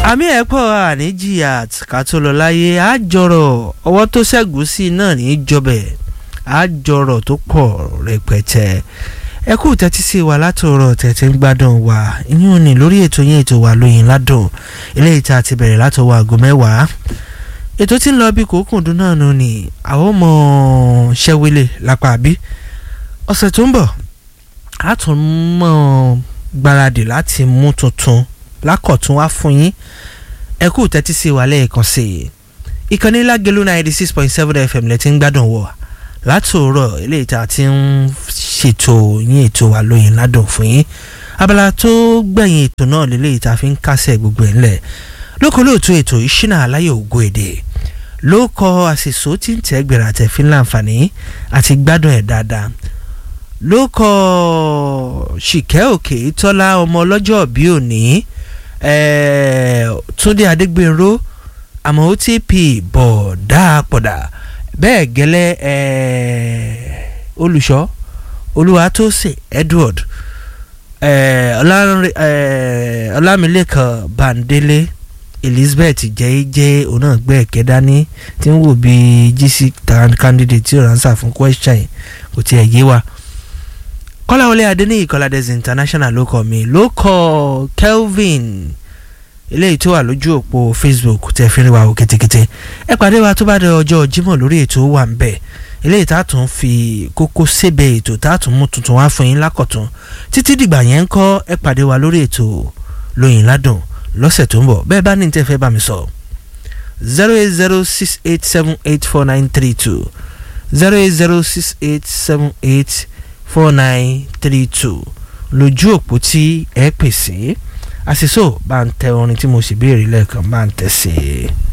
àmì ẹ̀ pọ̀ àníjìyà ká tó lọ láyé àjọrọ̀ ọwọ́ tó ṣẹ́gun sí náà ní í jọbẹ̀ àjọrọ̀ tó pọ̀ rẹpẹtẹ ẹ kú tẹ́tí sí wa látòrọ̀ tẹ̀tẹ̀ ń gbádùn wa ìyún ni lórí ètò yẹn ètò wa lóyìn ládùn eléyìí tá a ti bẹ̀rẹ̀ látọwọ́ aago mẹ́wàá ètò tí ń lọ bí kòókùndún náà nù ni àwọn ọmọ ṣẹ́wélé lápá àbí ọ̀sẹ̀ tó ń bọ̀ a tún mọ̀ gbáradì láti mú tuntun lákọ̀tún wá fún yín ẹ kú tẹ́tí sí wa lẹ́ẹ̀kan sí i ìkànnì lágẹ̀lú ninety six point seven fm lẹ ti ń gbádùn wọ̀ látòrọ̀ eléyìí tá a ti ń ṣètò yín ètò wa lóyìn ládùn fún yín abala tó gbẹ̀yìn ètò náà lélẹ́yìí tá a fi ń kásẹ̀ gbogbo ẹ̀ ńlẹ̀ lóko lóòtú ètò ìṣínà aláyọ̀ ògo èdè ló kọ àṣìṣó tí ń tẹ́ gbèrà àtẹ̀fín láǹfààní àti gbádùn ẹ̀ dáadáa ló kọ ṣìkẹ́ òkè tọ́lá ọmọ ọlọ́jọ́ bí òní túndé adégbèrò àmọ́ otp bọ̀ dáàpọ̀dà bẹ́ẹ̀ gẹ́lẹ́ olùṣọ́ olúwatósìn edward ọlámilẹ́kan bandele elizabeth jẹ́ẹ́jẹ́ onáàgbẹ́ ẹ̀kẹ́dání tí ń wò bí gc candidate tí ò ránṣà fún question kò tiẹ̀ yé wa kọ́láwọlé adéníyì kọ́ládẹ́sì international ló kọ́ mi ló kọ́ kelvin eléyìí tó wà lójú òpó facebook tẹ́ fi rí wa o kétékété ẹ pàdé wa tó bá dé ọjọ́ jímọ̀ lórí ètò wà ń bẹ̀ eléyìí tá a tún fi kókó sébẹ̀ ètò tá a tún mú tuntun wá fún yín lákọ̀tún títí dìgbà yẹn ń kọ́ ẹ pàdé wa lórí ètò lóyìn ládùn lọ́sẹ̀ tó ń bọ̀ bẹ́ẹ̀ bá ní tẹ́ fẹ́ bá mi sọ zero eight zero six eight seven eight four nine three two zero eight zero six eight seven eight four nine three two lójú òpó tí ẹ pèsè àṣìṣò bá ń tẹ orin tí mo sì béèrè lẹ́ẹ̀kan bá ń tẹ̀ sí i.